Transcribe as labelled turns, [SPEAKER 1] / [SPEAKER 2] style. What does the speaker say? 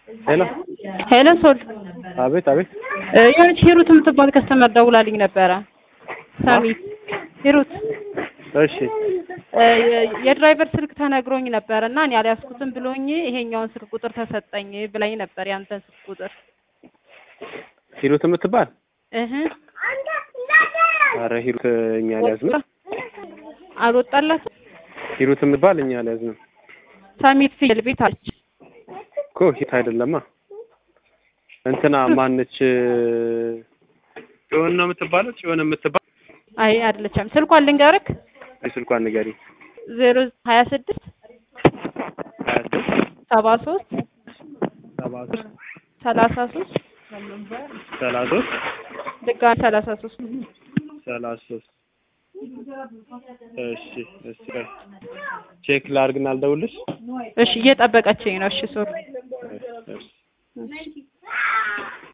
[SPEAKER 1] ሄሎ
[SPEAKER 2] ሄሎ ሶል
[SPEAKER 1] አቤት አቤት
[SPEAKER 2] እ የሆነች ሂሩት የምትባል ከስተመር ደውላልኝ ነበረ። ሰሚት ሂሩት
[SPEAKER 1] እሺ
[SPEAKER 2] እ የ- የድራይቨር ስልክ ተነግሮኝ ነበር እና እኔ አልያዝኩትም ብሎኝ ይሄኛውን ስልክ ቁጥር ተሰጠኝ ብላኝ ነበር ያንተን ስልክ ቁጥር
[SPEAKER 1] ሂሩት የምትባል
[SPEAKER 2] እህ
[SPEAKER 1] አረ ሂሩት እኛ አልያዝንም።
[SPEAKER 2] አልወጣላትም።
[SPEAKER 1] ሂሩት የምትባል እኛ አልያዝንም
[SPEAKER 2] ሰሚት ፍየል ቤት አለች።
[SPEAKER 1] እኮ ሂት አይደለማ እንትና ማነች ጽዮን ነው የምትባለው ጽዮን የምትባል
[SPEAKER 2] አይ አይደለችም። ስልኳን ልንገርክ
[SPEAKER 1] ስልኳን ንገሪ
[SPEAKER 2] ዜሮ ሀያ ስድስት
[SPEAKER 1] ሀያ ስድስት
[SPEAKER 2] ሰባ ሶስት
[SPEAKER 1] ሰባ ሶስት
[SPEAKER 2] ሰላሳ ሶስት
[SPEAKER 1] ሰላሳ ሶስት
[SPEAKER 2] ድጋሚ ሰላሳ ሶስት
[SPEAKER 1] ሰላሳ ሶስት እሺ እሺ ቼክ ላድርግና አልደውልሽ
[SPEAKER 2] እሺ እየጠበቀችኝ ነው። እሺ ሶሪ